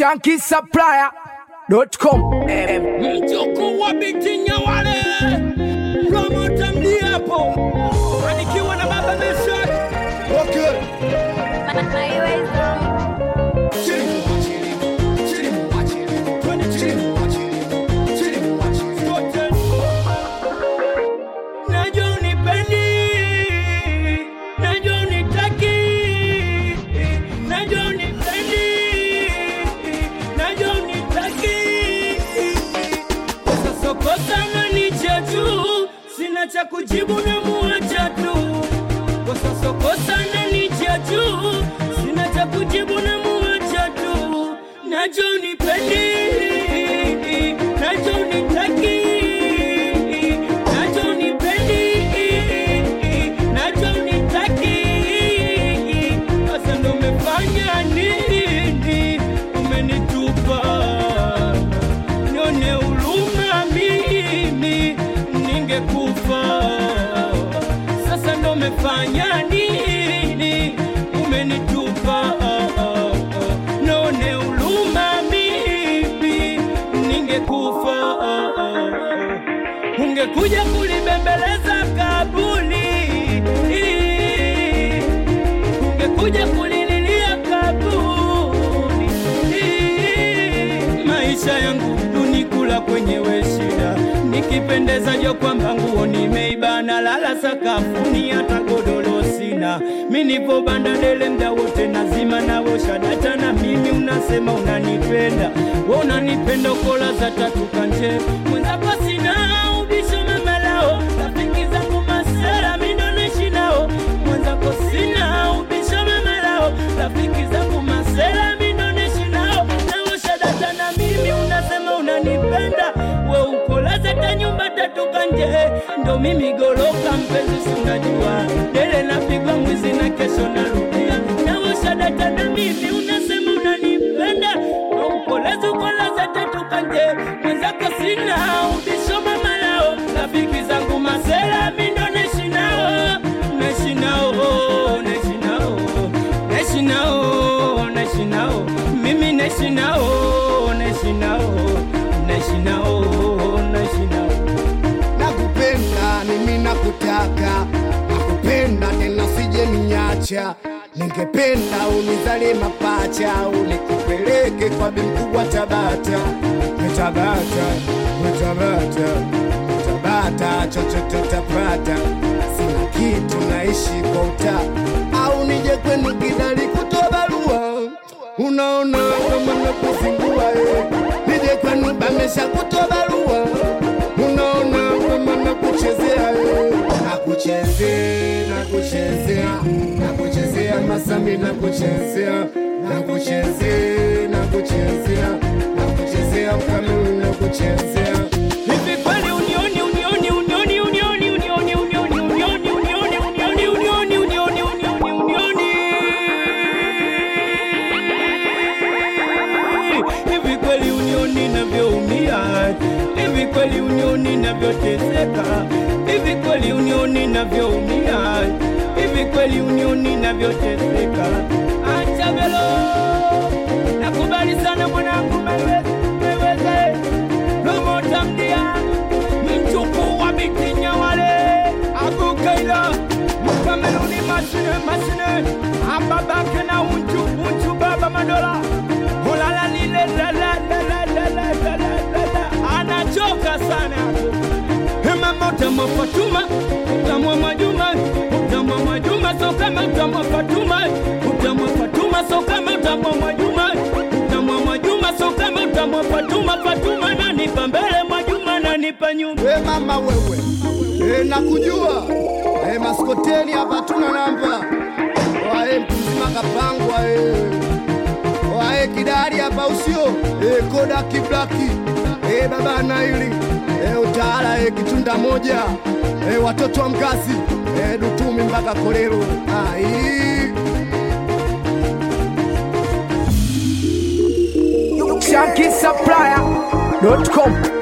shankisupplier.com mjukuu wa Binti Nyawale, promota mdiapo, anikiwa na baba Mesha. Okay. Najua unipendi, najua unitaki, najua unipendi, najua unitaki. Sasa kosa nanicha tu, sina cha kujibu na muacha tu. Kwa sasa kosa nanicha tu, sina cha kujibu na muacha tu. Najua unipendi, najua unitaki, najua unipendi, najua unitaki. Sasa ndo umefanya nini? Umenitupa nione huruma mimi ningekufa. Sasa ndo umefanya nini? Umenitupa nione huruma mimi ningekufa. Ungekuja kulibembeleza kabuli, ungekuja kulililia kabuli maisha yangu tunikula kwenyewe shida nikipendeza jo kwamba nguo nimeibana lala sakafuni hata godoro sina mi nipo banda dele mda wote nazima nawosha data na mimi unasema unanipenda we unanipenda ukola za tatu kanje mwenzako sina ubisho mamalao rafiki zangu masera mindoneshi nao mwenzako sina ubisho mamalao rafiki zangu masera mindoneshi nao nawosha data na mimi unasema unanipenda we ukolaza ta nyumba tatu kanje ndo mimi goroka mpenzi si unajua dele napigwa mwizi na kesho narudia nawosha data na mimi unasema unanipenda we ukolaza ukolaza tatu kanje mwenzako sina ubisho mamalao rafiki zangu masera mindoneshi nao neshi nao neshi nao neshi nao neshi nao mimi neshi nao neshi nao neshi nao neshi nao nakupenda mimi nakutaka nakupenda tena sije niacha ningependa unizalie mapacha unikupeleke kwa bimkubwa tabata tabata tabata tabata chochote tapata sina kitu naishi kwa uta au nije kwenu kidali kutoa barua unaona kama nakuzingua eh. nije kwenu bamesha kutoa barua unaona kama nakuchezea eh. nakuchezea nakuchezea nakuchezea masami nakuchezea nakuchezea nakuchezea nakuchezea ukamili nakuchezea Hivi kweli unioni unioni unioni unioni unioni unioni unioni unioni unioni unioni unioni unioni unioni Hivi kweli unioni navyoumia Hivi kweli unioni navyoteseka Hivi kweli unioni navyoumia Hivi kweli unioni navyoteseka Acha velo Nakubali sana mwanangu meweza meweza promota mdia mjukuu wa Binti Nyawale abukaila mkameruni masine masine ambabake na unju unju baba madola hulala lile la la la la la la la la la la anachoka sana mama utamwa Fatuma utamwa Mwajuma utamwa Mwajuma so kama utamwa Fatuma utamwa Fatuma so kama utamwa Mwajuma utamwa Mwajuma so kama utamwa Fatuma Fatuma nanipa mbele Mwajuma nanipa nyuma we mama wewe e, nakujua e, maskoteni hapa tuna namba wae mtu mzima kapangwa e. wae kidari hapa usio e, koda kiblaki e, baba naili e, utaala e, kitunda moja e, watoto wa mkazi e, dutumi mpaka kolero ai shankisupplier.com